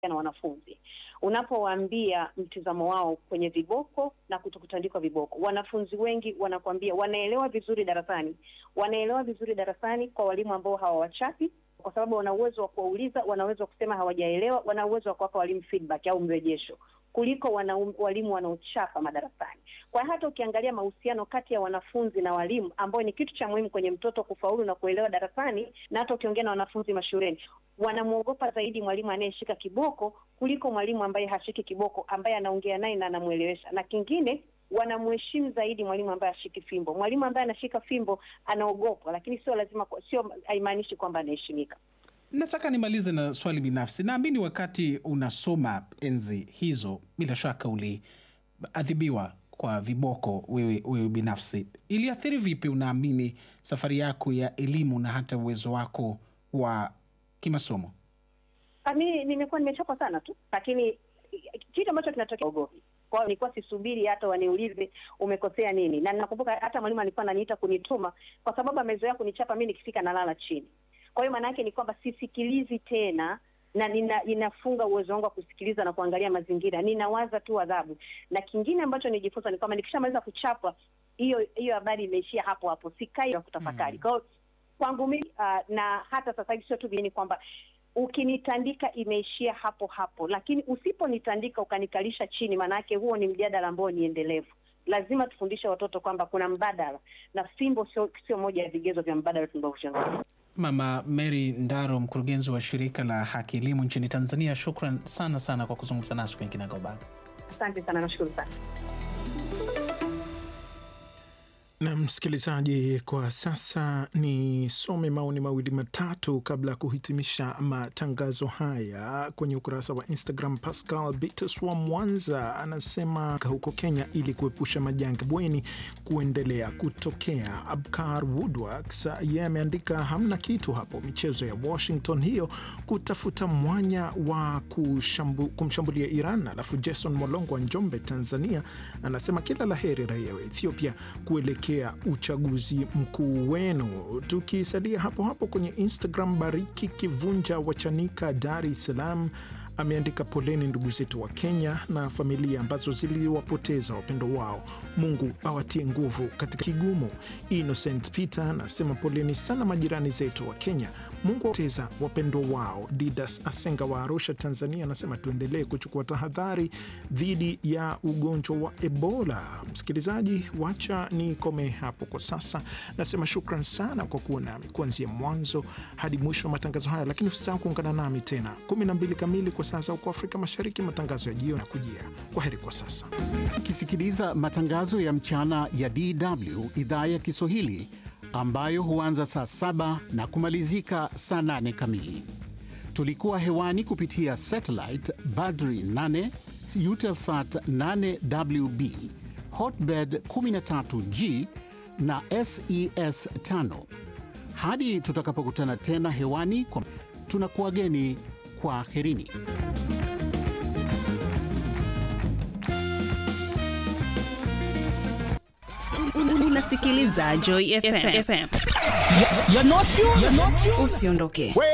na wanafunzi unapowaambia mtizamo wao kwenye viboko na kutokutandikwa viboko, wanafunzi wengi wanakuambia wanaelewa vizuri darasani, wanaelewa vizuri darasani kwa walimu ambao hawawachapi, kwa sababu wana uwezo wa kuwauliza, wana uwezo wa kusema hawajaelewa, wana uwezo wa kuwapa walimu feedback au mrejesho kuliko wana, walimu wanaochapa madarasani. Kwa hata ukiangalia mahusiano kati ya wanafunzi na walimu, ambayo ni kitu cha muhimu kwenye mtoto kufaulu na kuelewa darasani, na hata ukiongea na wanafunzi mashuleni, wanamwogopa zaidi mwalimu anayeshika kiboko kuliko mwalimu ambaye hashiki kiboko, ambaye anaongea naye na anamwelewesha. Na kingine wanamheshimu zaidi mwalimu ambaye ashiki fimbo. Mwalimu ambaye anashika fimbo anaogopwa, lakini sio lazima, sio haimaanishi kwamba anaheshimika. Nataka nimalize na swali binafsi. Naamini wakati unasoma enzi hizo, bila shaka uliadhibiwa kwa viboko wewe, wewe binafsi. Iliathiri vipi, unaamini, safari yako ya elimu na hata uwezo wako wa kimasomo? Mi nimekuwa nimechapa sana tu, lakini kitu ambacho kinatokea ogopi kwa hiyo nilikuwa sisubiri hata waniulize umekosea nini, na nakumbuka hata mwalimu alikuwa ananiita kunituma kwa sababu amezoea kunichapa mi nikifika nalala chini. Kwa hiyo maana yake ni kwamba sisikilizi tena na nina, inafunga uwezo wangu wa kusikiliza na kuangalia mazingira, ninawaza tu adhabu. Na kingine ambacho nijifunza ni kwamba nikishamaliza kuchapa, hiyo hiyo habari imeishia hapo hapo, sikai na kutafakari. Kwa hiyo kwangu mimi uh, na hata sasa hivi sio tu ni kwamba ukinitandika imeishia hapo hapo, lakini usiponitandika ukanikalisha chini, maanake huo ni mjadala ambao ni endelevu. Lazima tufundishe watoto kwamba kuna mbadala, na fimbo sio sio moja ya vigezo vya mbadala tunavyozungumza. Mama Mary Ndaro, mkurugenzi wa shirika la Haki Elimu nchini Tanzania, shukran sana sana kwa kuzungumza nasi kwenye Kinagaubaga. Asante sana, nashukuru sana. Na msikilizaji, kwa sasa nisome maoni mawili matatu kabla ya kuhitimisha matangazo haya kwenye ukurasa wa Instagram. Pascal Bitus wa Mwanza anasema huko Kenya, ili kuepusha majanga bweni kuendelea kutokea. Abkar Woodworks yeye ameandika hamna kitu hapo, michezo ya Washington hiyo kutafuta mwanya wa kushambu, kumshambulia Iran. Alafu Jason Molongo wa Njombe, Tanzania anasema kila la heri raia wa Ethiopia kuelekea uchaguzi mkuu wenu. Tukisalia hapo hapo kwenye Instagram, Bariki Kivunja wa Chanika, Dar es Salaam ameandika poleni ndugu zetu wa Kenya na familia ambazo ziliwapoteza wapendo wao. Mungu awatie nguvu katika kigumu. Innocent Peter anasema poleni sana majirani zetu wa Kenya, Mungu awapoteza wapendo wao. Didas Asenga wa Arusha, Tanzania anasema tuendelee kuchukua tahadhari dhidi ya ugonjwa wa Ebola. Msikilizaji, wacha nikome hapo kwa sasa. Nasema shukran sana kwa kuwa nami kuanzia mwanzo hadi mwisho wa matangazo haya, lakini usisahau kuungana nami tena 12 kamili kwa saa za huko Afrika Mashariki. Matangazo ya jioni na kujia. Kwa heri kwa sasa. Ukisikiliza matangazo ya mchana ya DW idhaa ya Kiswahili ambayo huanza saa saba na kumalizika saa nane kamili. Tulikuwa hewani kupitia satellite Badri 8 Eutelsat 8WB Hotbird 13G na SES 5. Hadi tutakapokutana tena hewani kwa tunakuwageni kwa herini. Unasikiliza Joy FM. Usiondoke.